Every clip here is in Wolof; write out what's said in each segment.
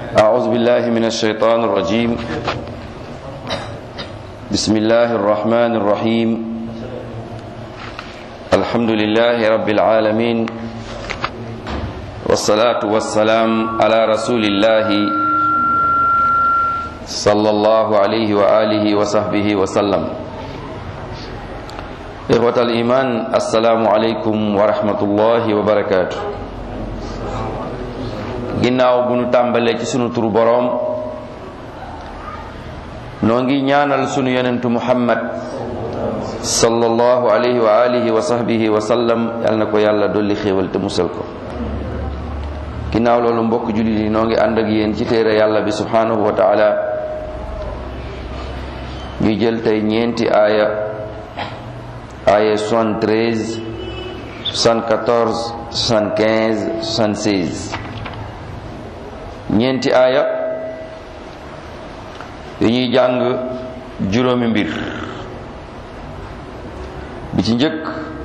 أعوذ بالله من الشيطان الرجيم بسم الله الرحمن الرحيم الحمد لله رب العالمين والصلاة والسلام على رسول الله صلى الله عليه وآله وصحبه وسلم إخوة الإيمان السلام عليكم ورحمة الله وبركاته ginnaaw bu nu tàmbalee ci sunu turu boroom noo ngi ñaanal sunu yonentu muhammad sallallahu alayhi wa alihi wa sahbihi wa sallam yal na ko yàlla dolli xéewal te musal ko ginnaaw loolu mbokk jullit yi noo ngi ànd ak yéen ci téere yàlla bi subhanahu wa taala ñu jël tey ñeenti aaya aaya 73 74 75 76 ñeenti aaya dañuy jàng juróomi mbir bi ci njëkk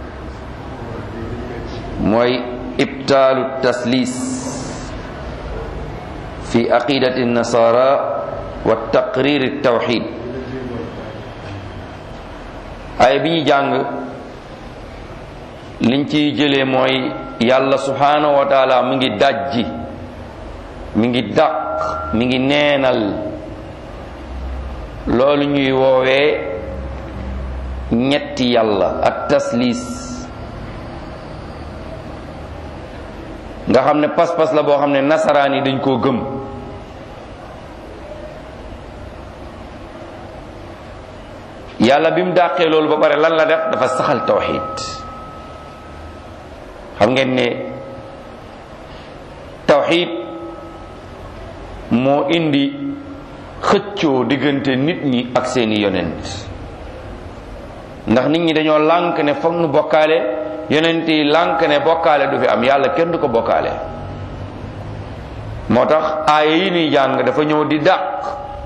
mooy ibtaalu taslis fi aqidati nasara wa taqrir tawxid aaya bi ñuy jàng liñ ciy jëlee mooy yàlla subhanahu wa taala mu ngi dajji mi ngi dàq mi ngi neenal loolu ñuy woowee ñetti yàlla ak taslis nga xam ne pas-pas la boo xam ne nasaraan yi dañ koo gëm yàlla bi mu dàqee loolu ba pare lan la def dafa saxal tawxid xam ngeen ne tawxid moo indi xëccoo diggante nit ñi ak seeni yonent ndax nit ñi dañoo lànk ne foog nu bokkaale yonent yi lànk ne bokkaale du fi am yàlla kenn du ko bokkaale moo tax aaya yi nuy jàng dafa ñëw di dàq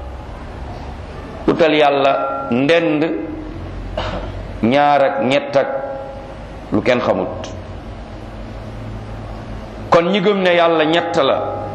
utal yàlla ndend ñaar ak ñett ak lu kenn xamut kon ñi gëm ne yàlla ñett la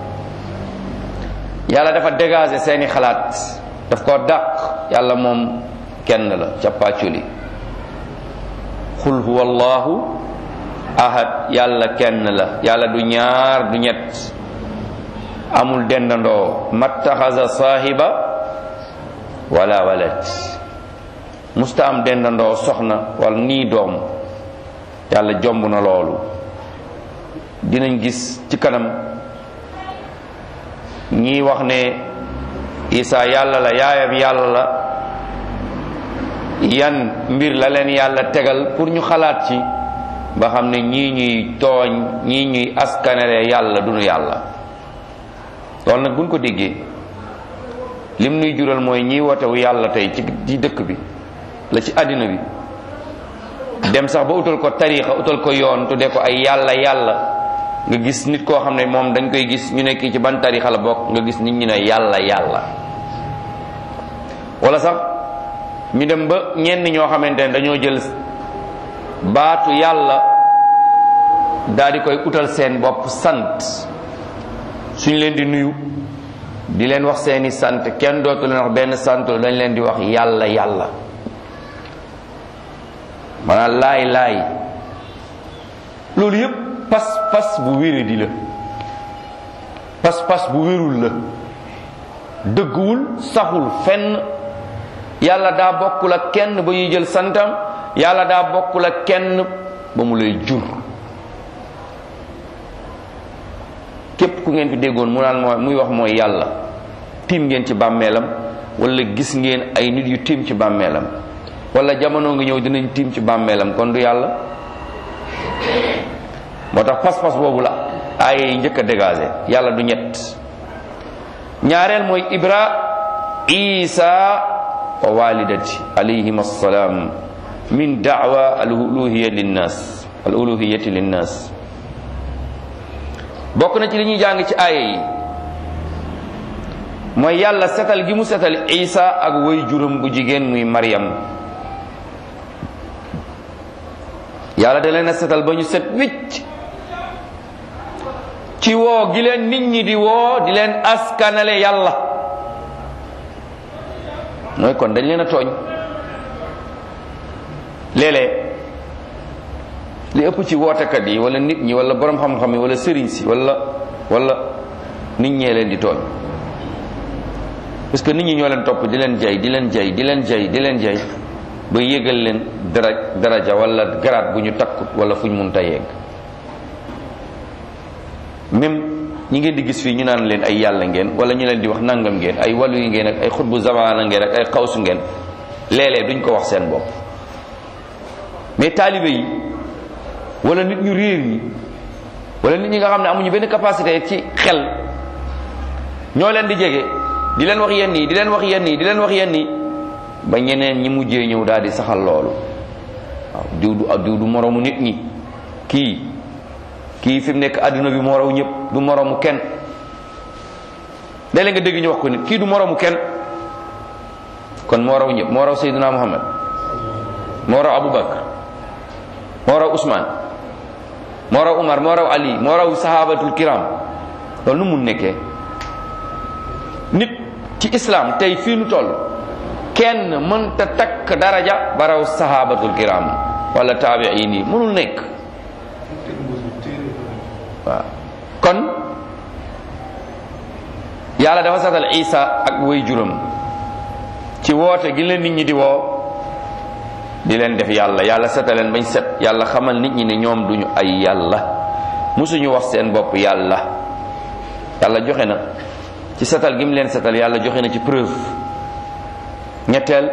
yàlla dafa dégager seeni xalaat daf ko dàq yàlla moom kenn la cappaculi xul huwa allahu ahad yàlla kenn la yàlla du ñaar du ñett amul dendandoo mattaxasa saahiba wala walad musta am dendandoo soxna wala nii doom yàlla jomb na loolu dinañ gis ci kanam ñii wax ne isa yàlla la yaayam yàlla la yan mbir la leen yàlla tegal pour ñu xalaat ci ba xam ne ñii ñuy tooñ ñii ñuy askanere yàlla du nu yàlla loolu nag buñ ko déggee lim nuy jural mooy ñiy wotewu yàlla tey ci ci dëkk bi la ci àddina bi dem sax ba utal ko tariixa utal ko yoon tudde ko ay yàlla yàlla nga gis nit koo xam ne moom dañ koy gis ñu nekk ci ban tarixa la bokk nga gis nit ñi ne yàlla yàlla wala sax ñu dem ba ñenn ñoo xamante ne dañoo jël baatu yàlla daal di koy utal seen bopp sant suñ leen di nuyu di leen wax seeni sant kenn dootu leen wax benn sant dañ leen di wax yàlla yàlla maanaam laay laay loolu yépp pas pas bu wéré di la pas pas bu wérul la dëgguwul saxul fenn yàlla daa bokkul ak kenn ba ñuy jël santam yàlla daa bokkul ak kenn ba mu lay jur képp ku ngeen fi déggoon mu naan mooy muy wax mooy yàlla tiim ngeen ci bàmmeelam wala gis ngeen ay nit yu tiim ci bàmmeelam wala jamono ngi ñëw dinañ tiim ci bàmmeelam kon du yàlla moo tax pas-pas boobu la aaya yi njëkk a dégagé yàlla du ñett ñaareel mooy ibra isa wa walidati alayhim assalaam min daawa al uluhiya linnas al uluhiyati linnas bokk na ci li ñuy jàng ci aaya yi mooy yàlla setal gi mu setal isa ak way juróom bu jigéen muy maryam yàlla da leen a setal ba ñu set wicc ci woo gi leen nit ñi di woo di leen askanale yàlla mooy kon dañ leen a tooñ léeg-léeg li ëpp ci wootekat yi wala nit ñi wala borom xam-xam yi wala sëriñ si wala wala nit ñee leen di tooñ parce que nit ñi ñoo leen topp di leen jay di leen jay di leen jay di leen jay ba yégal leen dara daraja wala garaat bu ñu takkut wala fu ñu mun ta yegg même ñi ngeen di gis fii ñu naan leen ay yàlla ngeen wala ñu leen di wax nangam ngeen ay walu yi ngeen ak ay xutbu zamaana ngeen ak ay xawsu ngeen léeg-léeg duñ ko wax seen bopp mais taalibe yi wala nit ñu réer ñi wala nit ñi nga xam ne amuñu benn capacité ci xel ñoo leen di jege di leen wax yenn yi di leen wax yenn yi di leen wax yenn yi ba ñeneen ñi mujjee ñëw daal di saxal loolu waaw diw du diw du moroomu nit ñi kii kii fi mu nekk àdduna bi moo raw ñëpp du moroomu kenn léeg-léeg nga dégg ñu wax ko nit kii du moroomu kenn kon moo raw ñëpp moo raw Seydina Muhammad moo raw Aboubacar moo raw Ousmane moo raw Umar moo raw Ali moo raw sahabatul kiram loolu nu mun nekkee nit ci islam tey fii nu toll kenn mënta takk daraja ba raw sahabatul kiram wala taabiin yi mënul nekk waaw kon yàlla dafa satal isa ak way juram ci woote gi leen nit ñi di woo di leen def yàlla yàlla setaleen bañ set yàlla xamal nit ñi ne ñoom duñu ay yàlla musuñu wax seen bopp yàlla yàlla joxe na ci setal gi mu leen setal yàlla joxe na ci preuve ñetteel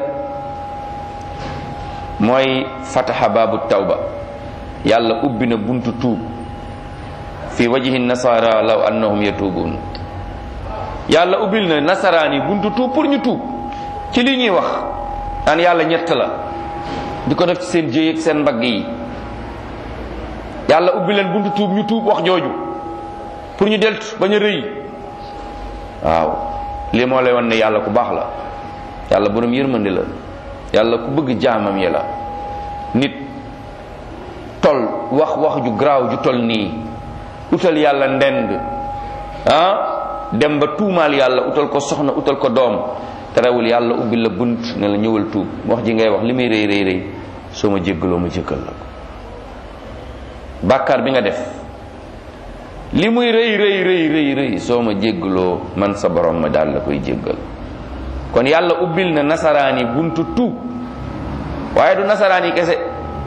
mooy fataha baabu tawba yàlla ubbi na buntu tuub fi wajhi nasara law annahum yatuubun yàlla ubbil na nasaraan yi buntu tuub pour ñu tuub ci li ñuy wax daan yàlla ñett la di ko def ci seen jéy ak seen mbagg yi yàlla ubbi leen buntu tuub ñu tuub wax jooju pour ñu deltu bañ a rëy waaw lii moo lay wan ne yàlla ku baax la yàlla borom yërmande la yàlla ku bëgg jaamam yi la nit tol wax wax ju garaaw ju tol nii utal yàlla ndend ah dem ba tuumaal yàlla utal ko soxna utal ko doom terewul yàlla ubbi la bunt ne la ñëwal tuub wax ji ngay wax li muy rëy rëy rëy soo ma jéggaloo ma jéggal la ko bàkkaar bi nga def li muy rëy rëy rëy rëy rëy soo ma jéggaloo man sa borom ma daal la koy jéggal kon yàlla ubbil na nasaraan yi buntu tuub waaye du nasaraan yi kese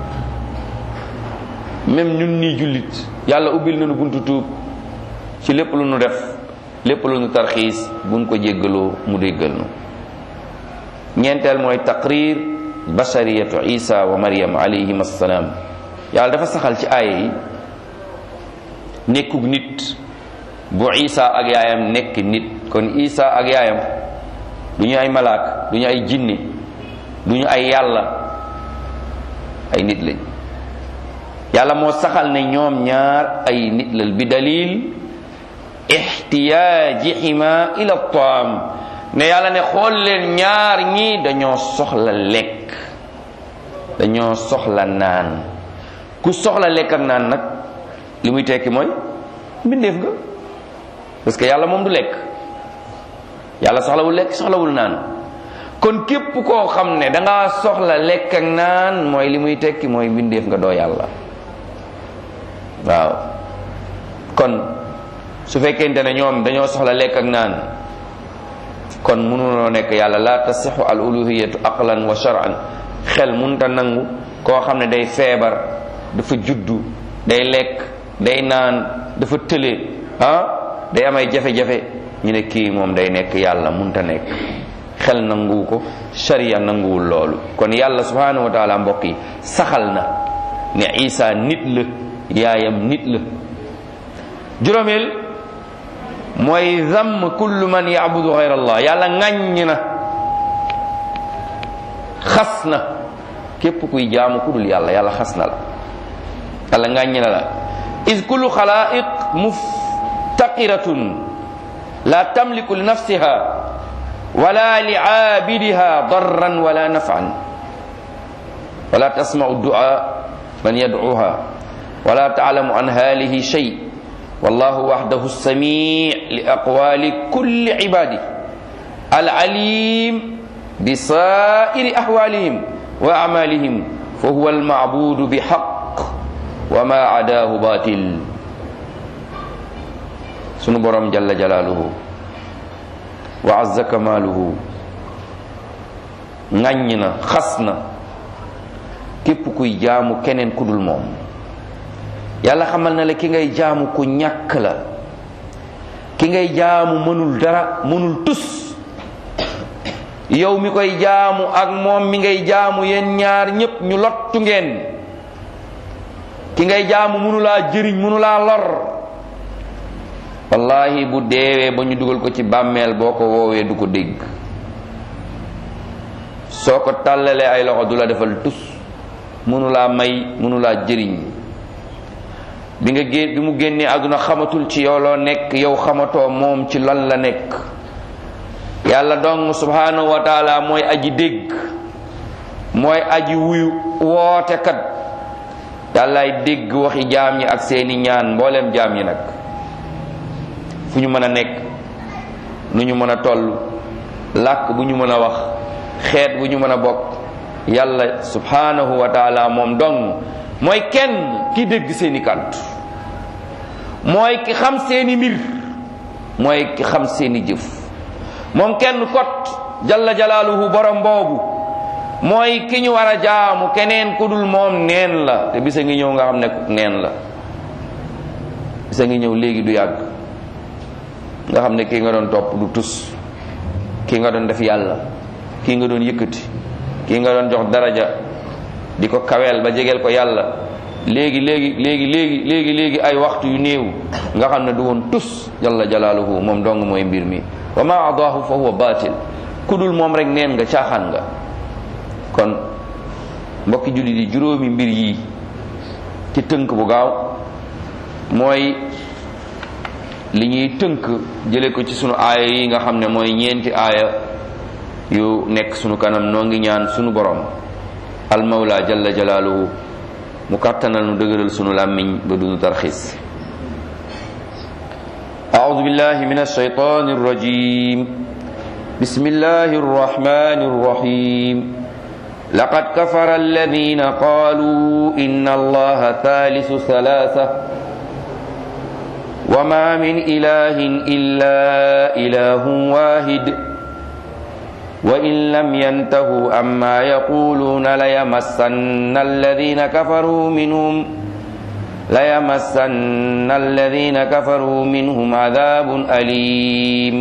même ñun nii jullit yàlla ubbil nañu buntu tuub ci lépp lu nu def lépp lu nu tarxiis buñ ko jéggaloo mu déggal nu ñeenteel mooy taqrir bashariyatu isa wa maryam alayhim assalaam yàlla dafa saxal ci aaya yi nekkug nit bu isa ak yaayam nekk nit kon isa ak yaayam du ñu ay malaak du ñu ay jinne du ñu ay yàlla ay nit lañ yàlla moo saxal ne ñoom ñaar ay nit lal bi dalil ixtiyaajihima ila taam ne yàlla ne xool leen ñaar ñi dañoo soxla lekk dañoo soxla naan ku soxla lekk ak naan nag li muy tekki mooy mbindeef nga parce que yàlla moom du lekk yàlla soxlawul lekk soxlawul naan kon képp koo xam ne danga soxla lekk ak naan mooy li muy tekki mooy mbindeef nga doo yàlla waaw kon su fekkente ne ñoom dañoo soxla lekk ak naan kon mënuloo nekk yàlla la tasixu al uluhiyatu aqlan wa shar'an xel munta nangu koo xam ne day feebar dafa juddu day lekk day naan dafa tële ah day am ay jafe-jafe ñu ne kii moom day nekk yàlla munta nekk xel nanguwu ko sharia nanguwul loolu kon yàlla subhanahu wa taala mbokk yi saxal na ne isa nit la yaayam nit la juróomeel mooy zamm kullu man yaabudu gayr allah yàlla ŋàññ na xas na képp kuy jaamu ku dul yàlla yàlla xas na la yàlla ŋàññ na la is kullu xalaiq muftaqiratun la tamliku li nafsiha wala li aabidiha darran wala nafan wala tasmau dua man yadcuha wala taalamu an haalihi shay wallahu waxdahu samii li aqwali kulli ibadi al alim bi sairi ahwalihim wa amalihim fa huwa almacbudu bi xaq wa ma adaahu batil sunu borom jalla jalaaluhu wa azza kamaaluhu ŋàññ na xas na képp kuy jaamu keneen ku dul moom yàlla xamal na la ki ngay jaamu ku ñàkk la ki ngay jaamu mënul dara mënul tus yow mi koy jaamu ak moom mi ngay jaamu yéen ñaar ñépp ñu lottu ngeen ki ngay jaamu mënulaa jëriñ mënulaa lor wallahi bu deewee ba ñu dugal ko ci bàmmeel boo ko woowee du ko dégg soo ko tàllalee ay loxo du la defal tus mënulaa may mënulaa jëriñ bi nga gén bi mu génnee àdduna xamatul ci yow loo nekk yow xamatoo moom ci lan la nekk yàlla dong subhanahu wa taala mooy aji dégg mooy aji wuyu wootekat yàllaay dégg waxi jaam ñi ak seeni ñaan mbooleem jaam ñi nag fu ñu mën a nekk nu ñu mën a toll làkk bu ñu mën a wax xeet bu ñu mën a bokk yàlla subhanahu wa taala moom dong mooy kenn ki dégg seeni kàddu mooy ki xam seeni mbir mooy ki xam seeni jëf moom kenn kot jalla jalaaluhu borom boobu mooy ki ñu war a jaamu keneen ku dul moom neen la te bisa ngi ñëw nga xam ne neen la bisa ngi ñëw léegi du yàgg nga xam ne kii nga doon topp du tus kii nga doon def yàlla kii nga doon yëkkati kii nga doon jox daraja di ko kaweel ba jegeel ko yàlla léegi léegi léegi léegi léegi léegi ay waxtu yu néew nga xam ne du woon tus jalla jalaaluhu moom dong mooy mbir mi wa ma adaahu fa huwa batil ku dul moom rek neen nga caaxaan nga kon mbokki jullit yi juróomi mbir yi ci tënk bu gaaw mooy li ñuy tënk jële ko ci sunu aaya yi nga xam ne mooy ñeenti aaya yu nekk sunu kanam noo ngi ñaan sunu borom almawla jalla jalaaluhu mu kàttanal nu dëgëral sunu làmmiñ ba dunu tarxis أعوذ بالله من الشيطان الرجيم بسم الله الرحمن الرحيم لقد كفر الذين قالوا إن الله ثالث ثلاثة وما من إله إلا إله واحد وإن لم ينتهوا عما يقولون ليمسن الذين كفروا منهم ليمسن الذين كفروا منهم عذاب أليم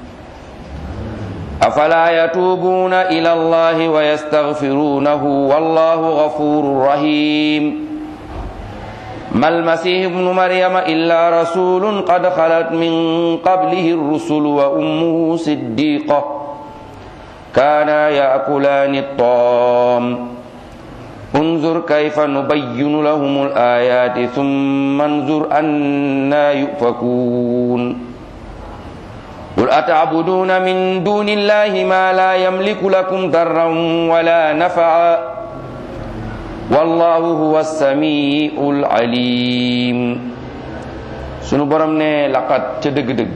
أفلا يتوبون إلى الله ويستغفرونه والله غفور رحيم ما المسيح ابن مريم إلا رسول قد خلت من قبله الرسل وأمه صديقة كانا يأكلان الطعام انظر كيف نبين لهم الآيات ثم انظر أنا يؤفكون قل أتعبدون من دون الله ما لا يملك لكم ضرا ولا نفعا والله هو السميع العليم sunu borom ne laqat ca dëgg-dëgg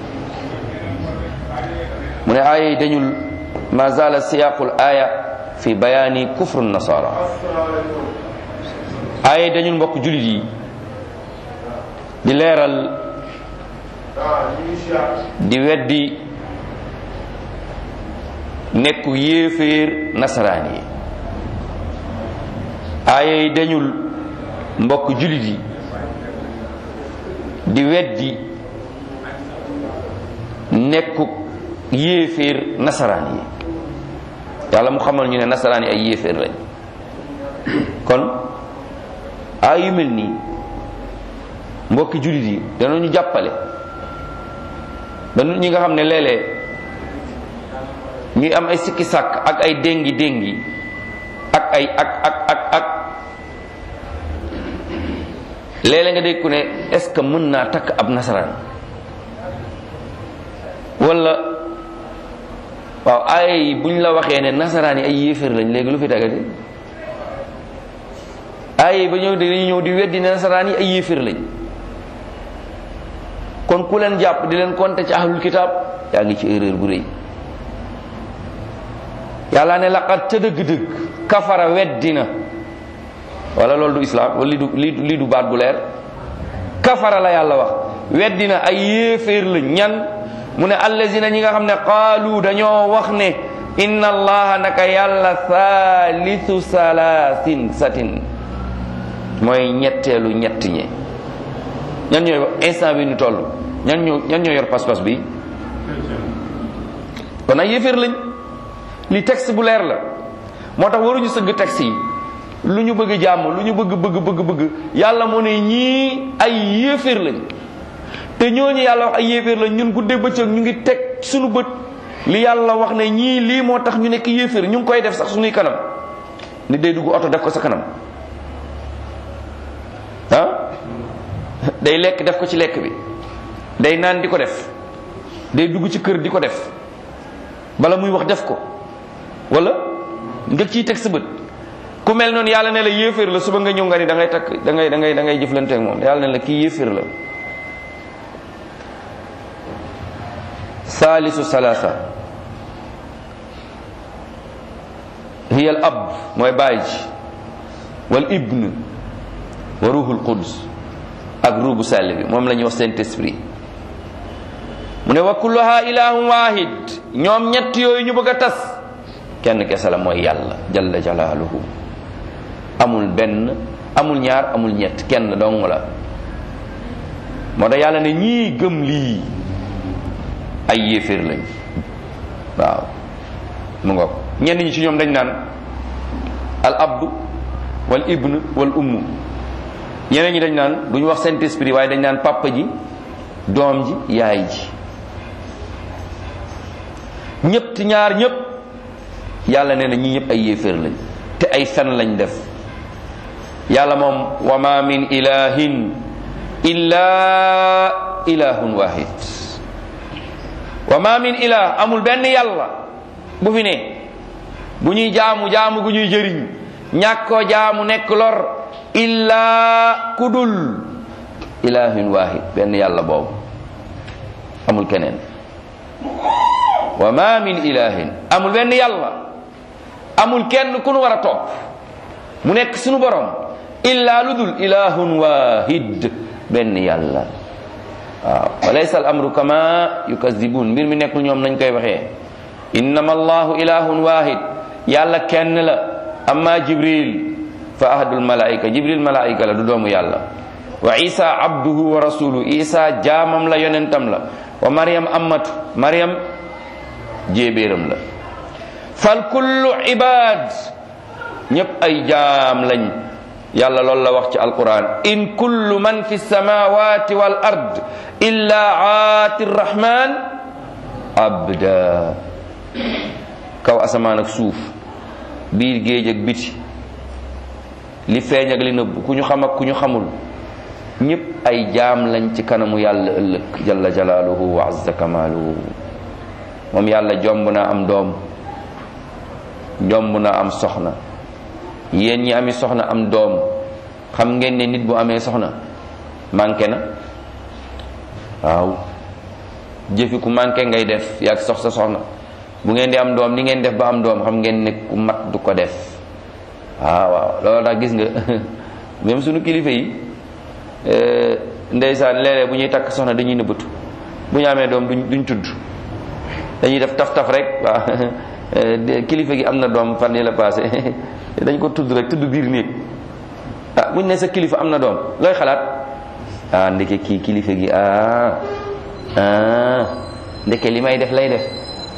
mu ne aaya yi dañul ma zala siyaqul aya fi bayaani kufru nasara aaya yi dañul mbokk julit yi di leeral di weddi nekku yéeféer nasaraan yi aaya yi dañul mbokk julit yi di weddi nekku yéeféer nasaraan yi yàlla mu xamal ñu ne nasaraan yi ay yéeféer lañ kon aay yu mel nii mbokki julit yi danañu jàppale ba nit ñi nga xam ne léeg-léeg ñuy am ay sikki sàkk ak ay déngi déngi ak ay ak ak ak ak léeg-léeg nga dégg ku ne est-ce que mën naa takk ab nasaraan wala waaw ay buñ la waxee ne nasaraan yi ay yéeféer lañ léegi lu fi tagati ay ba ñëw dañuy ñëw di weddi ne nasaraan yi ay yéeféer lañ kon ku leen jàpp di leen compter ci ahlul kitab yaa ngi ci erreur bu rëy yàlla ne laqad ca dëgg-dëgg kafara weddina wala loolu du islam wala lii du lii du baat bu leer kafara la yàlla wax weddina ay yéeféer la ñan mu ne allazina ñi nga xam ne qaalu dañoo wax ne inna allaha naka yàlla thalithu salaasin satin mooy ñetteelu ñett ñi ñan ñooy instant bi ñu toll ñan ñoo ñan ñoo yor pas-pas bi kon ay yéeféer lañ li texte bu leer la moo tax waruñu sëgg texte yi lu ñu bëgg jàmm lu ñu bëgg bëgg bëgg bëgg yàlla moo ne ñii ay yéeféer lañ te ñooñu yàlla wax ay yéeféer lañ ñun guddee bëccëg ñu ngi teg suñu bët li yàlla wax ne ñii lii moo tax ñu nekk yéeféer ñu ngi koy def sax suñuy kanam nit day dugg oto def ko sa kanam ah day lekk def ko ci lekk bi day naan di ko def day dugg ci kër di ko def bala muy wax def ko wala nga ciy teg sa bët ku mel noonu yàlla ne la yéeféer la suba nga ñëw nga ni da ngay takk da ngay da ngay da ngay jëflante ak moom yàlla ne la kii yéeféer la saalisu salaasa hiya al ab mooy baay ji wal ibn wa ruhul quds ak ruubu sàll bi moom la ñuy wax saint esprit mu ne wa kulluha ilahun wahid ñoom ñett yooyu ñu bëgg a tas kenn kese la mooy yàlla jalla jalaaluhu amul benn amul ñaar amul ñett kenn dong la moo tax yàlla ne ñii gëm lii ay yéeféer lañ waaw mu ngoog ñenn ñi ci ñoom dañ naan al abdu wal ibn wal ummu ñeneen ñi dañ naan du ñu wax saint esprit waaye dañ naan papa ji doom ji yaay ji ñëpp ñaar ñëpp yàlla nee na ñii ñëpp ay yéeféer lañ te ay fen lañ def yàlla moom wa ma min ilahin illa ilahun wahid wa ma min ilah amul benn yàlla bu fi ne bu ñuy jaamu jaamu gu ñuy jëriñ ñàkkoo jaamu nekk lor illa kudul ilahun wahid benn yàlla boobu amul keneen wa ma min ilahin amul benn yàlla amul kenn ku nu war a topp mu nekk sunu borom illa ludul ilahun wahid benn yàlla waaw wa laysa al amru kama yukazibun mbir mi nekkul ñoom nañ koy waxee innama allahu ilahun wahid yàlla kenn la amma jibril fa ahadul malaika jibril malaika la du doomu yàlla wa isa abduhu wa rasuluhu isa jaamam la yonentam la wa maryam ammatu maryam jéebéeram la fal kullu ibad ñëpp ay jaam lañ yàlla loolu la wax ci alquran in kullu man fi samawati wal ard illa aati rrahman abda kaw asamaan ak suuf biir géej ak biti li feeñ ak li nëbb ku ñu xam ak ku ñu xamul ñëpp ay jaam lañ ci kanamu yàlla ëllëg jalla jalaaluhu wa azza kamaaluhu moom yàlla jomb na am doom jomb na am soxna yéen ñi ami soxna am doom xam ngeen ne nit bu amee soxna manqué na waaw jëfi ku manqué ngay def yaag sox sa soxna bu ngeen di am doom ni ngeen def ba am doom xam ngeen ne ku mat du ko def waaw waaw loolu tax gis nga même suñu kilifa yi ndeysaan léeg-léeg bu ñuy takk soxna dañuy nëbbatu bu ñu amee doom duñ duñ tudd dañuy def taf taf rek waaw kilifa gi am na doom fan yi la passé dañ ko tudd rek tudd biir néeg ah buñ ne sa kilifa am na doom looy xalaat ah ndeke kii kilifa gi ah ah ndeke li may def lay def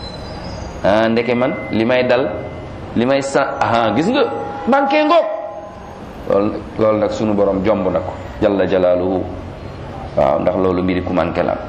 ah ndeke man li may dal li may sa ah gis nga manqué ngoog loolu loolu nag sunu borom jomb na ko jalla jalaaluhu waaw ndax loolu mbiri ku manqué la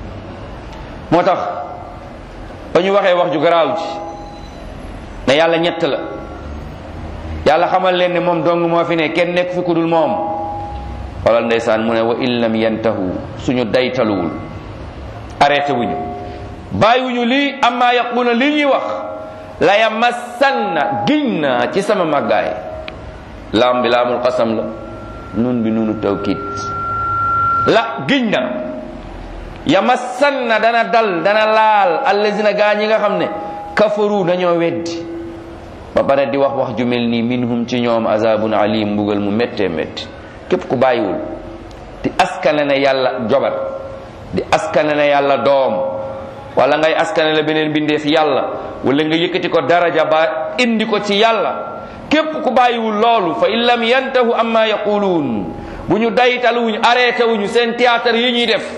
moo tax ba ñu waxee wax ju garaaw ji ne yàlla ñett la yàlla xamal leen ne moom dong moo fi ne kenn nekk fi ku dul moom xoolal ndeysaan mu ne wa in lam yantahu suñu daytaluwul arrêté wuñu bàyyiwuñu lii amma yaquluna li ñuy wax la yamassanna giñ naa ci sama màggaay laam bi laamul xasam la nun bi nunu tawkit la giñ na yamassanna dana dal dana laal allazina gaa ñi nga xam ne kafaru dañoo weddi ba pare di wax wax ju mel nii minhum ci ñoom azabun alim mbugal mu méttee métti képp ku bàyyiwul di askane ne yàlla jobat di askane ne yàlla doom wala ngay askane la beneen bindeef yàlla wala nga yëkkati ko daraja ba indi ko ci yàlla képp ku bàyyiwul loolu fa in lam yantahu amma yaquluun bu ñu daytaluwuñ arrêté wuñu seen théâtre yi ñuy def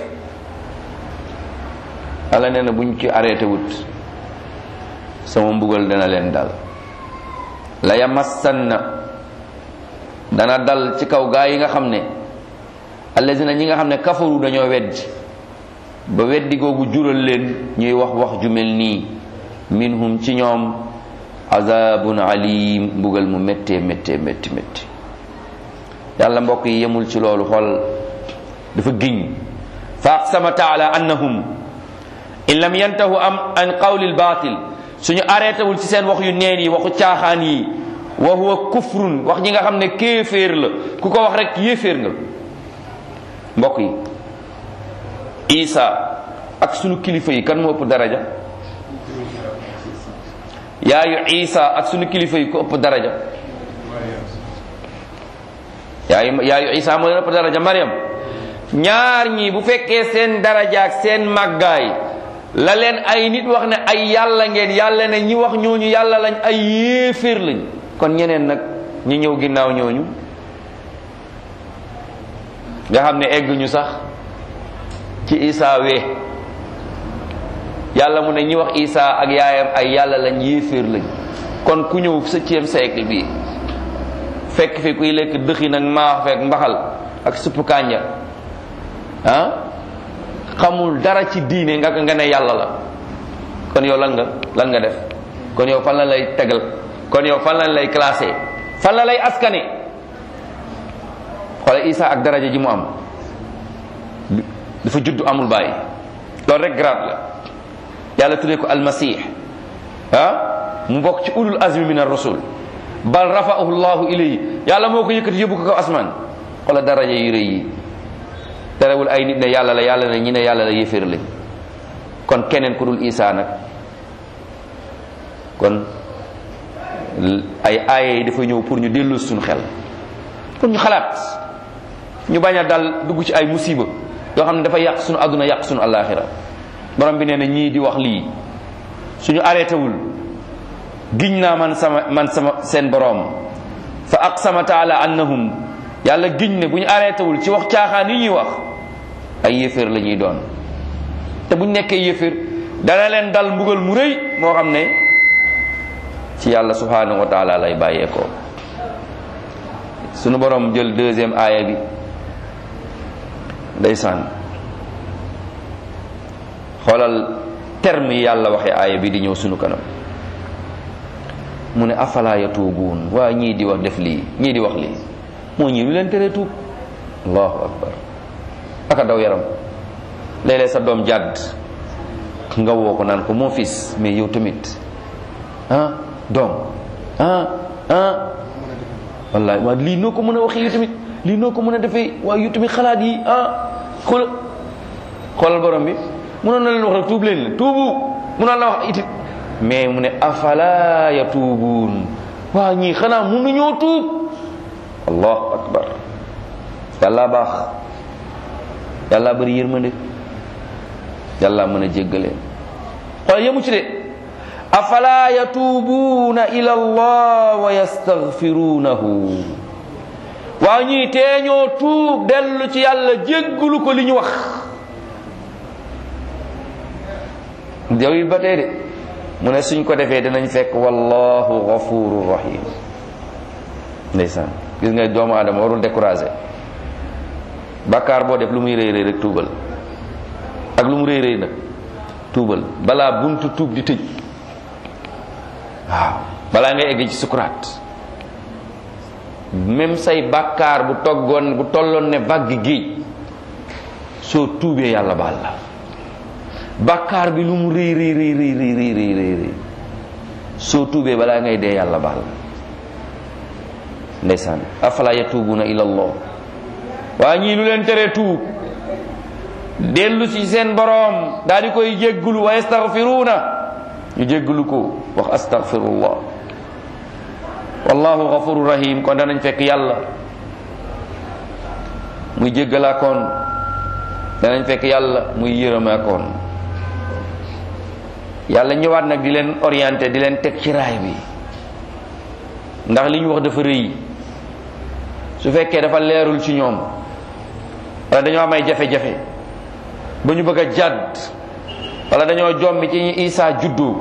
yàlla nee na bu ñu ci arrêté wut sama mbugal dana leen dal la yamassanna dana dal ci kaw gaa yi nga xam ne allazina ñi nga xam ne kafaru dañoo weddi ba weddi googu jural leen ñuy wax wax ju mel nii minhum ci ñoom azabun alim mbugal mu méttee méttee métti métti yàlla mbokk yi yemul ci loolu xool dafa giñ fa aqsama taala annahum in lam yantahu am an qawli albatil suñu arrêté wul ci seen wax yu neen yi waxu caaxaan yi wa huwa kufrun wax ñi nga xam ne kéeféer la ku ko wax rek yéeféer nga mbokk yi isa ak sunu kilifa yi kan moo ëpp daraja yaayu isa ak sunu kilifa yi ku ëpp daraja yaayu yaayu isa moo leen ëpp daraja mariam ñaar ñi bu fekkee seen daraja ak seen màggaay la leen ay nit wax ne ay yàlla ngeen yàlla ne ñi wax ñooñu yàlla lañ ay yéeféer lañ kon ñeneen nag ñi ñëw ginnaaw ñooñu nga xam ne egguñu sax ci isa wee yàlla mu ne ñi wax isa ak yaayam ay yàlla lañ yéeféer lañ kon ku ñëw septième siècle bi fekk fi kuy lekk dëxi nag maax fekk mbaxal ak suppu kànja ah xamul dara ci diine nga nga ne yàlla la kon yow lan nga lan nga def kon yow fan la lay tegal kon yow fan lañ lay classé fan la lay askane xoole isa ak daraja ji mu am dafa judd amul bàyyi loolu rek grade la yàlla tuddee ko almasih ah mu bokk ci ulul azmi min ar-rusul bal rafa'ahu llahu ilayhi yàlla moo ko yëkkati yóbbu ko kaw asmaan xoolal daraja yu rëy yi terewul ay nit ne yàlla la yàlla ne ñi ne yàlla la yéeféer lañ kon keneen ku dul isa nag kon ay aaya yi dafa ñëw pour ñu dellu suñu xel pour ñu xalaat ñu bañ a dal dugg ci ay musiba yoo xam ne dafa yàq suñu àdduna yàq suñu àllaaxira borom bi nee na ñii di wax lii suñu arrêté wul giñ naa man sama man sama seen borom fa aqsama taala annahum yàlla giñ ne bu ñu arrêté wul ci wax caaxaan yi ñuy wax ay yéeféer la ñuy doon te bu ñu nekkee yéeféer dana leen dal mbugal mu rëy moo xam ne ci yàlla subhanahu wa taala lay bàyyeekoo sunu borom jël deuxième aaya bi ndeysaan xoolal terme yi yàlla waxee aaya bi di ñëw sunu kanam mu ne afala yatuubuun waa ñii di wax def lii ñii di wax lii moo ñii lu leen tere tuub allahu akbar aka daw yaram léeg-léeg sa doom jàdd nga woo ko naan ko mon fils mais yow tamit ah doom ah ah wallahi waa lii noo ko mën a waxee yow tamit lii noo ko mën a defee waaye yow tamit xalaat yi ah xool xoolal borom bi munoon na leen wax rek tuub leen la tuubu munoon na wax itit mais mu ne afala yatuubuun waa ñii xanaa mënuñoo tuub allahu akbar yàlla baax yàlla bari yërmande yàlla mën a jéggale xool yemu ci de afala yatuubuuna ila allah wa yastaghfirunahu waa ñii tee ñoo tuub dellu ci yàlla jéggulu ko li ñu wax yow it ba tey de mu ne suñ ko defee dinañ fekk wallahu ghafurur rahim ndeysaan gis nga doomu aadama warul découragé bakkaar boo def lu muy rëy rëy rek tuubal ak lu mu rëy rëy nag tuubal balaa buntu tuub di tëj waaw balaa ngay egg ci sukuraat même say bakkaar bu toggoon bu tolloon ne vague géej soo tuubee yàlla baal la bakkaar bi lu mu rëy rëy rëy rëy rëy rëy rëy rëy rëy soo tuubee balaa ngay dee yàlla baal la ndeysaan afala yatuubuna ila allah waa ñii lu leen teree tuub dellu ci seen boroom daal di koy jéggulu wa yastaghfiruuna ñu jéggulu ko wax astaghfirullah wallahu ghafuru rahim kon danañ fekk yàlla muy jéggalaakoon danañ fekk yàlla muy yërëmaakoon yàlla ñëwaat nag di leen orienté di leen teg ci raay bi ndax li ñu wax dafa rëy su fekkee dafa leerul ci ñoom wala dañoo am ay jafe-jafe ba ñu bëgg a jàdd wala dañoo jommi ci ñu Isaa juddu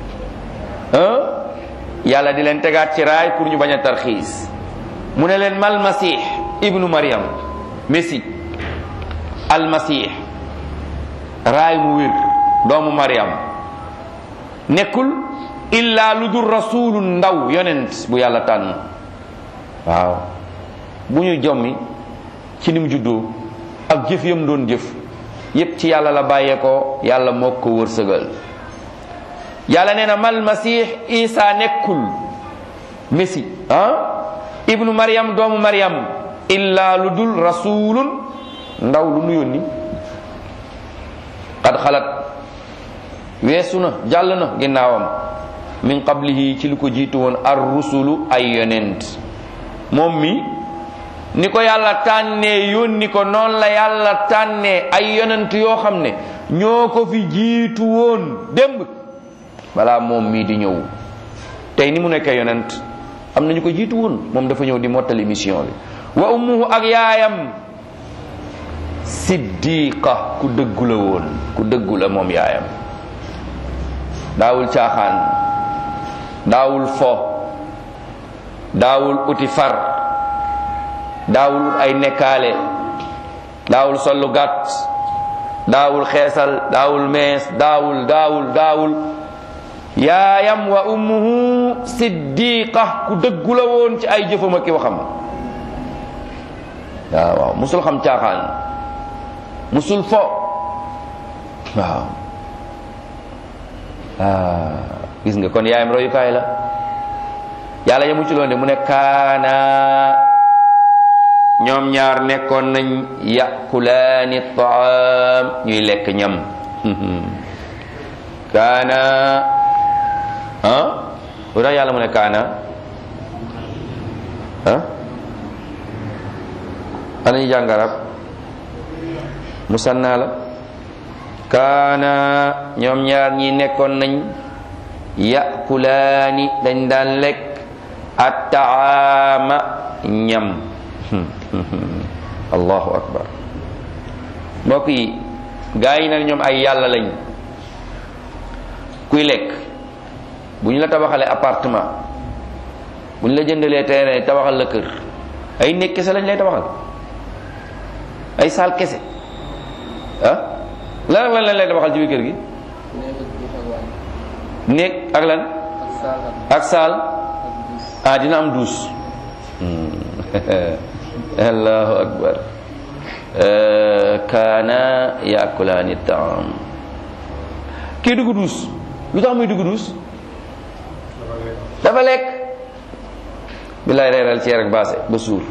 yàlla di leen tegaat ci raay pour ñu bañ a tarxiis mu ne leen mal masih ibnu Maryam messi almasih raay mu wér doomu Maryam nekkul illa lu dul rasulu ndaw yonent bu yàlla tànn waaw bu ñu jommi ci ni mu juddoo ak jëf yam doon jëf yépp ci yàlla la bàyyeekoo yàlla moo ko wërsëgal yàlla nee na mal masih isa nekkul messi ah ibnu maryam doomu maryam illa lu dul rasulun ndaw lu nu yónni qad xalat weesu na jàll na ginnaawam min qablihi ci lu ko jiitu woon ar rusulu ay yonent moom mi ni ko yàlla tànnee yónni ko noonu la yàlla tànnee ay yonent yoo xam ne ñoo ko fi jiitu woon démb balaa moom mii di ñëw tey ni mu nekkee yonent am na ñu ko jiitu woon moom dafa ñëw di mottali mission bi wa ummuhu ak yaayam siddiqa ku dëggu la woon ku dëggu la moom yaayam daawul caaxaan daawul fo daawul uti far daawul ut ay nekkaale daawul sollu gàtt daawul xeesal daawul mees daawul daawul daawul yaayam wa ummuhu siddiqa ku dëggu la woon ci ay jëfam ak i waxam waaw waaw musul xam caaxaan musul fo waaw gis nga kon yaayam royukaay la yàlla yamu ci loon de mu ne kaana ñoom ñaar nekkoon nañ yakulaani taam ñuy lekk ñam kaana ah lu tax yàlla mu ne kaana ah ana ñu jàng arab musanna la kaana ñoom ñaar ñi nekkoon nañ yakulaani dañ daan lekk attaama ñam allahu akbar mbokk yi gaa yi nag ñoom ay yàlla lañ kuy lekk bu ñu la tabaxalee appartement bu ñu la jëndalee terrain tabaxal la kër ay néeg kese lañ lay tabaxal ay saal kese ah lan ak lan lañ lay tabaxal ci biir kër gi néeg ak lan ak saal ah dina am duus allahu akbar kaana yaakulaani taam kii dugg duus lu tax muy dugg duus dafa lekk billaay reeral ceer ak baase ba suur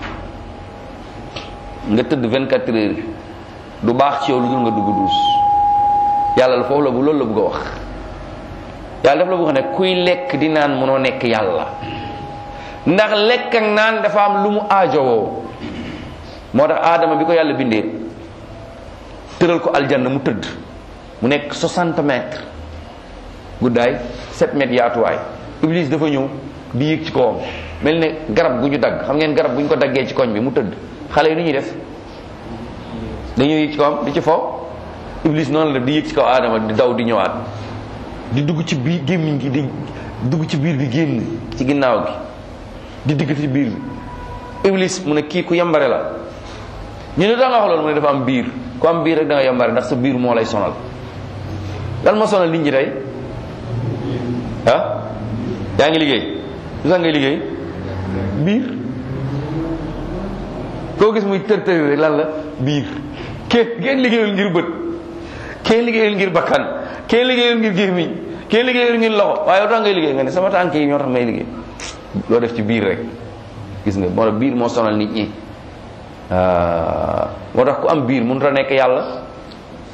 nga tëdd 24 heures du baax ci yow lu dul nga dugg duus yàlla la foofu la bu loolu la bëgg a wax yàlla daf la bëgg ne kuy lekk di naan mënoo nekk yàlla ndax lekk ak naan dafa am lu mu aajowoo moo tax aadama bi ko yàlla bindee tëral ko aljanna mu tëdd mu nekk 60 mètres guddaay 7 mètres yaatuwaay iblis dafa ñëw di yéeg ci kawam mel ne garab gu ñu dagg xam ngeen garab bu ñu ko daggee ci koñ bi mu tëdd xale yi nu ñuy def dañuy yéeg ci kawam di ci fo iblis noonu la di yéeg ci kaw aadama di daw di ñëwaat di dugg ci biir gémmiñ gi di dugg ci biir bi génn ci ginnaaw gi di digg ci biir bi iblis mu ne kii ku yambare la ñu ne da nga wax loolu mu ne dafa am biir ku am biir rek da nga yambare ndax sa biir moo lay sonal lan moo sonal nit ñi tey ah yaa ngi liggéey lu tax ngay liggéey biir koo gis muy tër tër rek lan la biir kenn kenn liggéeyul ngir bët kenn liggéeyul ngir bakkan kenn liggéeyul ngir gémmiñ kenn liggéeyul ngir loxo waaye lu tax ngay liggéey nga ne sama tànk yi ñoo tax may liggéey loo def ci biir rek gis nga moo tax biir moo sonal nit ñi moo tax ku am biir mënut a nekk yàlla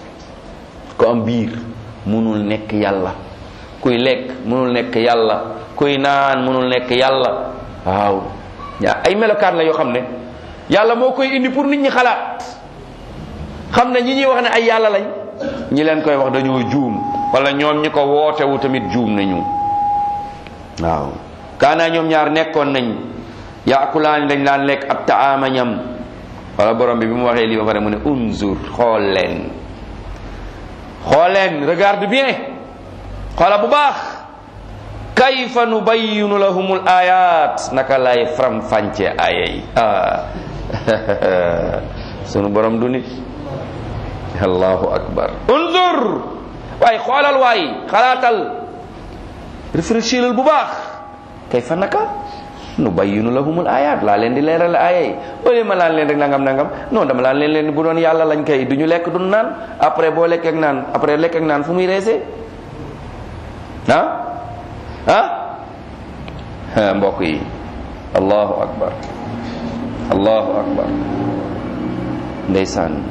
ku am biir mënul nekk yàlla kuy lekk mënul nekk yàlla kuy naan mënul nekk yàlla waaw yaa ay melokaan la yoo xam ne yàlla moo koy indi pour nit ñi xalaat xam ne ñi ñuy wax ne ay yàlla lañ ñi leen koy wax dañoo juum wala ñoom ñi ko wootewu tamit juum nañu waaw kaanaa ñoom ñaar nekkoon nañ yaakulaani dañ daan lekk ab taama ñam wala borom bi bi mu waxee lii ba pare mu ne unzur xool leen xool leen regarde bien xoola bu baax kayfa nubayyinu lahumul ayat naka lay faram fànce aya yi ah sunu borom du nit allahu akbar unzur waaye xoolal waay xalaatal réfléchilal bu baax kayfa naka nubayyinu lahumul ayat laa leen di leeral aya yi wala ma laan leen rek nangam nangam non dama laan leen leen bu doon yàlla lañ kay du ñu lekk du naan après boo lekk ak naan après lekk ak naan fu muy reesee ah ah mbokk yi allahu akbar allahu akbar ndeysaan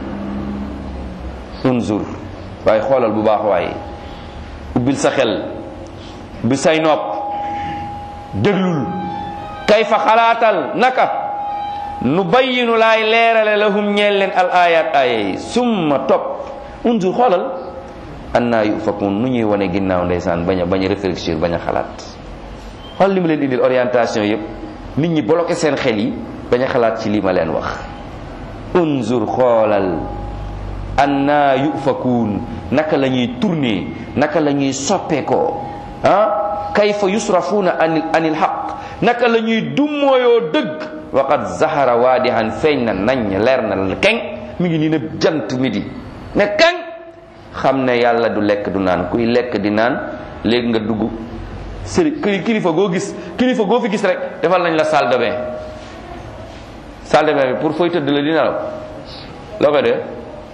unzur waaye xoolal bu baax waaye ubbil sa xel ubbil say nopp déglul kayfa xalaatal naka nu bayyinu laay leerale lahum ñeel leen al ayat aya yi summa topp unzur xoolal annaa yufakun nu ñuy wane ginnaaw ndeysaan bañ a bañ a réfléchir bañ a xalaat xool li ma leen indil orientation yëpp nit ñi bloqué seen xel yi bañ a xalaat ci li ma leen wax unzur xoolal annaa yufakun naka la ñuy tourner naka la ñuy soppeekoo ah kayfa yusrafuuna anil anil xaq naka la ñuy dummooyoo dëgg waqad zahara waadihan feeñ na nañ leer na la keng mi ngi nii ne jant midi ne keng xam ne yàlla du lekk du naan kuy lekk di naan léegi nga dugg sëri kilifa goo gis kilifa goo fi gis rek defal nañ la salle de bain salle de bain bi pour fooy tëdd la di nelaw loo koy dee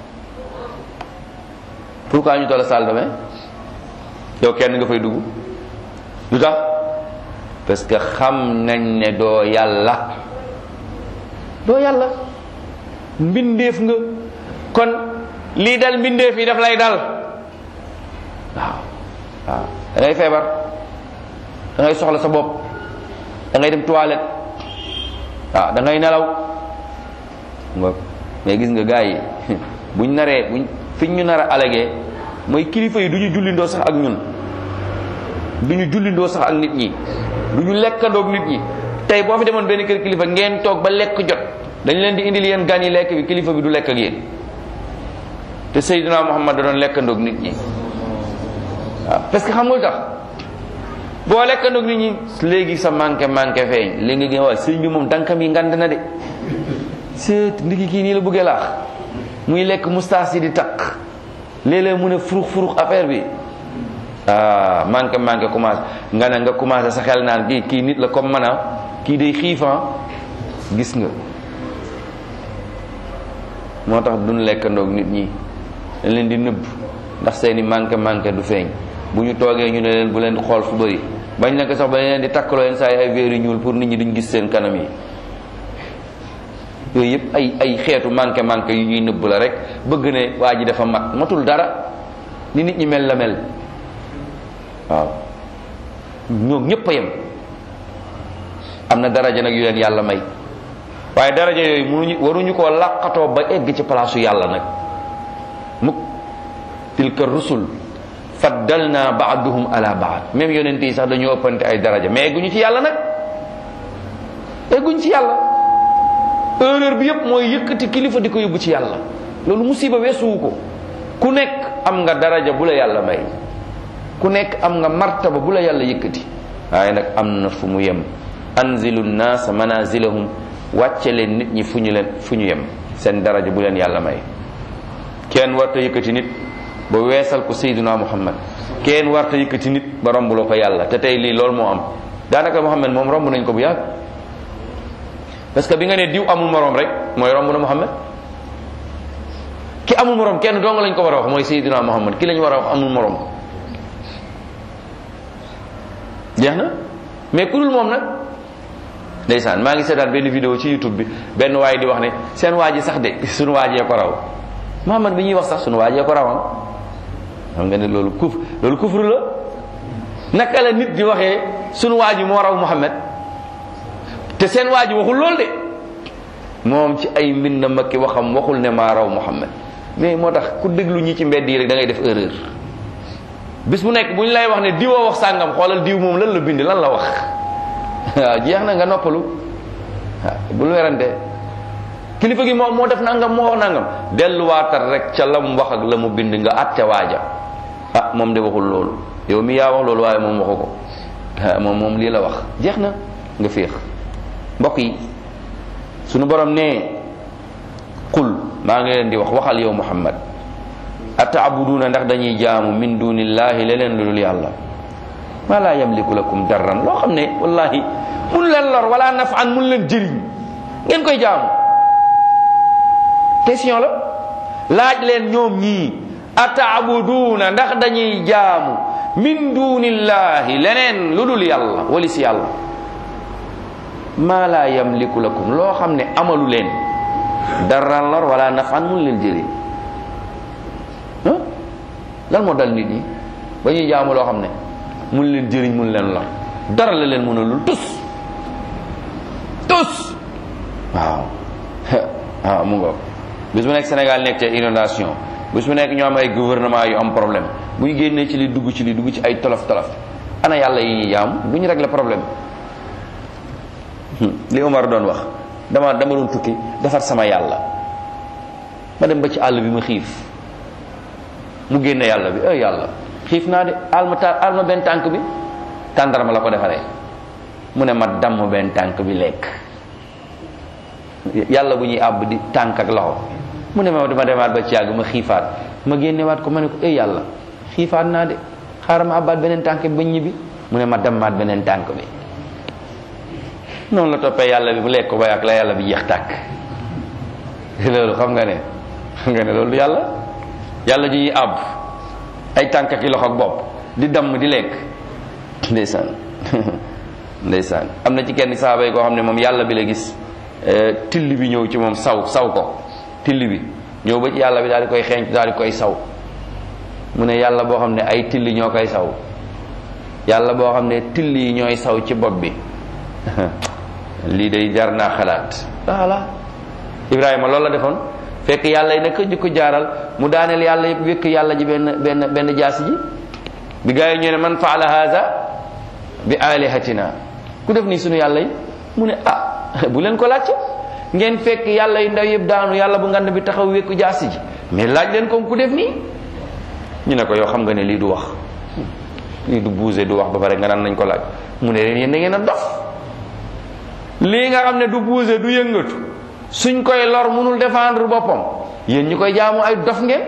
pourquoi ñu toll salle de bain yow kenn nga fay dugg lu tax parce que xam nañ ne doo yàlla doo yàlla mbindeef nga kon lii dal mbindeef yi daf lay dal waaw waaw da ngay feebar da ngay soxla sa bopp da ngay dem toilette waaw da ngay nelaw nga mais gis nga gars yi buñ naree buñ fiñ ñu nar a alagee mooy kilifa yi du ñu jullindoo sax ak ñun du ñu jullindoo sax ak nit ñi du ñu lekkandoog nit ñi tey boo fi demoon benn kër kilifa ngeen toog ba lekk jot dañ leen di indil yéen gan yi lekk bi kilifa bi du lekk ak yéen te Seydina Muhammad da doon lekkandoog nit ñi waaw parce que xam nga lu tax boo lekkandoog nit ñi léegi sa manqué manqué feeñ léegi nga gën waa sëñ bi moom dankam yi ngand na de seet ndiki kii nii la bëggee laax muy lekk moustache yi di takk léeg-léeg mu ne furux furux affaire bi ah manqué manqué commencé nga ne nga commencé sa xel naan kii kii nit la comme man kii day xiifan gis nga moo tax duñ lekkandoog nit ñi dañ leen di nëbb ndax seeni manqué manqué du feeñ bu ñu toogee ñu ne leen bu leen xool fu bëri bañ na ko sax ba leen di takkaloo leen saa yi ay véeri ñuul pour nit ñi duñ gis seen kanam yi yooyu yëpp ay ay xeetu manqué manqué yu ñuy nëbb la rek bëgg ne waa ji dafa mat matul dara ni nit ñi mel la mel waaw ñoom ñëpp a yem am na daraja nag yu leen yàlla may waaye daraja yooyu mënuñu waruñu koo làqatoo ba egg ci palaasu yàlla nag mukk tilka rusul faddalna baaduhum ala baad même yonent yi sax dañoo ëppante ay daraja mais egguñu ci yàlla nag egguñu ci yàlla erreur bi yëpp mooy yëkkati kilifa di ko yóbbu ci yàlla loolu musiba weesuwu ko ku nekk am nga daraja bu la yàlla may ku nekk am nga martaba bu la yàlla yëkkati waaye nag am na fu mu yem anzilu nnaasa manazilahum wàcce leen nit ñi fu ñu leen fu ñu yem seen daraja bu leen yàlla may kenn warta yëkkati nit ba weesal ko sayduna muhammad kenn warta yëkkati nit ba rombuloo ko yàlla te tey lii loolu moo am daanaka muhammad moom romb nañ ko bu yàgg parce que bi nga ne diw amul morom rek mooy romb na muhammad ki amul morom kenn dong lañ ko war a wax mooy sayduna muhammad ki lañ war a wax amul morom jeex na mais ku dul moom nag ndeysaan maa ngi seetaan benn vidéo ci youtube bi benn waay di wax ne seen waa ji sax de suñu waajee ko raw Muhammad bi ñuy wax sax suñu waajee ko rawam xam nga ne loolu kuf loolu kufru la naka la nit di waxee sunu waa ji moo raw Muhammad te seen waa ji waxul loolu de moom ci ay mbindam ak ki waxam waxul ne maa raw Muhammad mais moo tax ku déglu ñi ci mbedd yi rek da ngay def erreur bis bu nekk bu ñu lay wax ne diwoo wax sàngam xoolal diw moom lan la bind lan la wax waaw jeex na nga noppalu waaw bul werante kilifa gi moom moo def nangam moo wax nangam delluwaatal rek ca la mu wax ak la mu bind nga at ca waaja ah moom de waxul loolu yow mi yaa wax loolu waaye moom waxu ko ah moom moom lii la wax jeex na nga féex mbokk yi sunu borom ne qul maa ngi leen di wax waxal yow muhammad ataabuduuna ndax dañuy jaamu min dunillahi leneen lu dul yàlla ma laa yamliku lakum darran loo xam ne wallahi mun leen lor wala nafan mun leen jëriñ ngeen koy jaamu question la laaj leen ñoom ñii ataabuduuna ndax dañuy jaamu min dunillahi leneen lu dul yàlla wali si yàlla ma laa yamliku lakum loo xam ne amalu leen darran lor wala nafan mun leen jëriñ lan moo dal nit ñi ba ñuy jaamu loo xam ne mun leen jëriñ mun leen lor dara la leen mën a lul tus tus waaw waaw mu ngoog bis bu nekk Sénégal nekk ci inondation bis bu nekk ñoo am ay gouvernement yu am problème bu ñu génnee ci li dugg ci li dugg ci ay tolof tolof ana yàlla yi ñuy jaamu du ñu régler problème li Omar doon wax dama dama doon tukki defar sama yàlla ma dem ba ci àll bi ma xiif mu génne yàlla bi ay yàlla xiif naa de alma ta alma benn tànk bi tàndarma la ko defaree mu ne ma damm benn tànk bi lekk yàlla bu ñuy àbb di tànk ak loxo mu ne ma dama demaat ba ci yàgg ma xiifaat ma génnewaat ko ma ne ko ay yàlla xiifaat naa de xaaral ma àbbaat beneen tànk bi ba ñibbi mu ne ma dammaat beneen tànk bi noonu la toppee yàlla bi bu lekk ko ba yàgg la yàlla bi jeex tàkk loolu xam nga ne xam nga ne loolu yàlla yàlla ji ñuy àbb ay tànk ak loxo ak bopp di damm di lekk ndeysaan ndeysaan am na ci kenn saaba yi koo xam ne moom yàlla bi la gis till bi ñëw ci moom saw saw ko till bi ñëw ba ci yàlla bi daal di koy xeeñ daal di koy saw mu ne yàlla boo xam ne ay till ñoo koy saw yàlla boo xam ne till yi ñooy saw ci bopp bi lii day jar naa xalaat voilà Ibrahima loolu la defoon fekk yàlla yi naka ñu ko jaaral mu daaneel yàlla yëpp wékk yàlla ji benn benn benn jaasi ji bi gaa yi ñu ne man faala haza bi alihatina ku def nii sunu yàlla yi mu ne ah bu leen ko laajte ngeen fekk yàlla yi ndaw yëpp daanu yàlla bu ngand bi taxaw wékku jaasi ji mais laaj leen ko ku def nii ñu ne ko yow xam nga ne lii du wax lii du buuse du wax ba pare nga naan nañ ko laaj mu ne leen yéen da ngeen a dof lii nga xam ne du buuse du yëngatu suñ koy lor mënul défendre boppam yéen ñu koy jaamu ay dof ngeen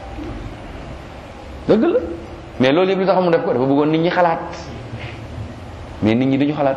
dëgg la mais loolu yëpp li tax mu def ko dafa bëggoon nit ñi xalaat mais nit ñi duñu xalaat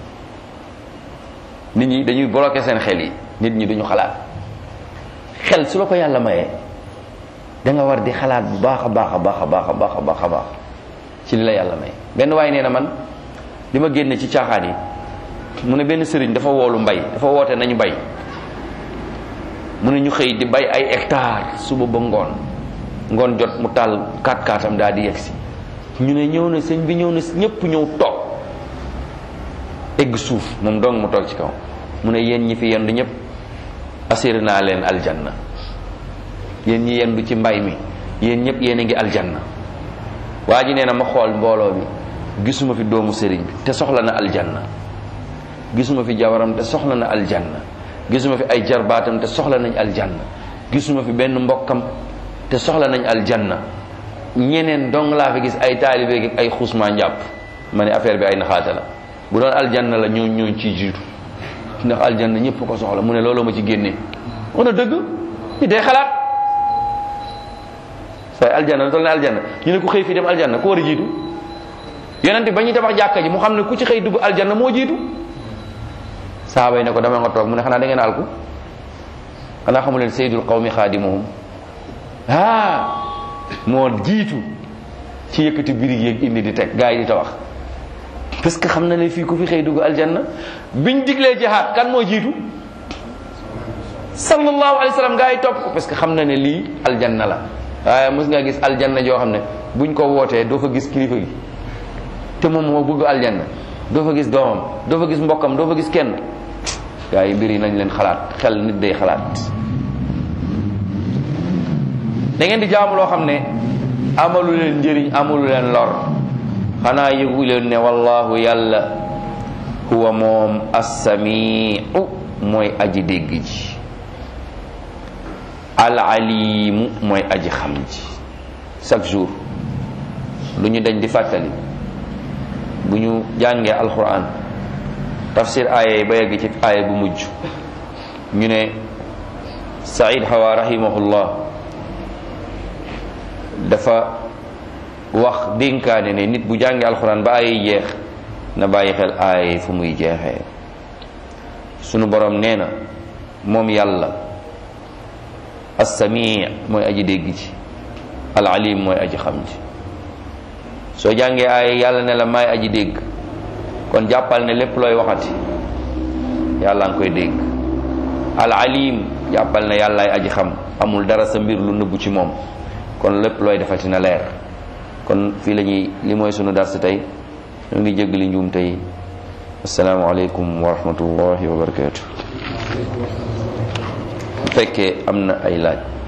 nit ñi dañuy bloqué seen xel yi nit ñi duñu xalaat xel su la ko yàlla mayee da nga war di xalaat bu baax a baax a baax a baax a baax a baax a baax ci li la yàlla may benn waaye nee na man li ma génne ci caaxaan yi mu ne benn sëriñ dafa woolu mbay dafa woote nañu bay mu ne ñu xëy di bay ay hectare suba ba ngoon ngoon jot mu taal kaat kaatam daal di yegsi ñu ne ñëw na sëñ bi ñëw na ñëpp ñëw toog egg suuf moom dong mu toog ci kaw mu ne yéen ñi fi yendu ñëpp assuré naa leen aljanna yéen ñi yendu ci mbay mi yéen ñëpp yéen a ngi aljanna waa ji nee na ma xool mbooloo bi gisuma fi doomu sëriñ bi te soxla na aljanna gisuma fi jabaram te soxla na aljanna gisuma fi ay jarbaatam te soxla nañ aljanna gisuma fi benn mbokkam te soxla nañ aljanna ñeneen dong laa fi gis ay taalibe gi ay xuusmaa njàpp ma ne affaire bi ay naxaate la bu doon aljanna la ñoo ñoo ciy jiitu ndax aljanna ñëpp ko soxla mu ne looloo ma ci génnee on a dëgg ñu day xalaat say aljanna toll ne aljanna ñu ne ku xëy fii dem aljanna ku war a jiitu yonente ba ñuy tabax jàkka ji mu xam ne ku ci xëy dugg aljanna moo jiitu saaba yi ne ko dama nga toog mu ne xanaa da ngeen alku xanaa xamu leen sayyidul qawmi xaadimuhum ah moo jiitu ci yëkkati birig yeeg indi di teg gaa yi di tabax parce que xam na ne fii ku fi xëy dugg aljanna biñ diglee jihaad kan moo jiitu sallallahu alayhi wa sallam gaa yi topp ko parce que xam na ne lii aljanna la waaye mos nga gis aljanna joo xam ne buñ ko wootee doo fa gis kilifa gi te moom moo bëgg aljanna doo fa gis doomam doo fa gis mbokkam doo fa gis kenn gaa yi mbir yi nañ leen xalaat xel nit day xalaat da ngeen di jaamu loo xam ne amalu leen njëriñ amalu leen lor xanaa yëgu leen ne wallahu yàlla huwa moom assamiu mooy aji dégg ji al alimu mooy aji xam ji chaque jour lu ñu dañ di fàttali bu ñu jàngee alquran tafsir aaya yi ba yegg ci aaya bu mujj ñu ne said hawa rahimahullah dafa wax dénkaane ne nit bu jàngee alquran ba aaya yi jeex na bàyyi xel aaya yi fu muy jeexee sunu borom nee na moom yàlla assamii mooy aji dégg ci al alim mooy aji xam ci soo jàngee aaya yàlla ne la maay aji dégg kon jàppal ne lépp looy waxati yàlla nga koy dégg al alim jàppal ne yàllaay aji xam amul dara sa mbir lu nëbbu ci moom kon lépp looy defati na leer kon fii la ñuy li mooy sunu dars tey ñu ngi jéggali njuum tey asalaamaaleykum wa rahmatullahi wa barakatu bu fekkee am na ay laaj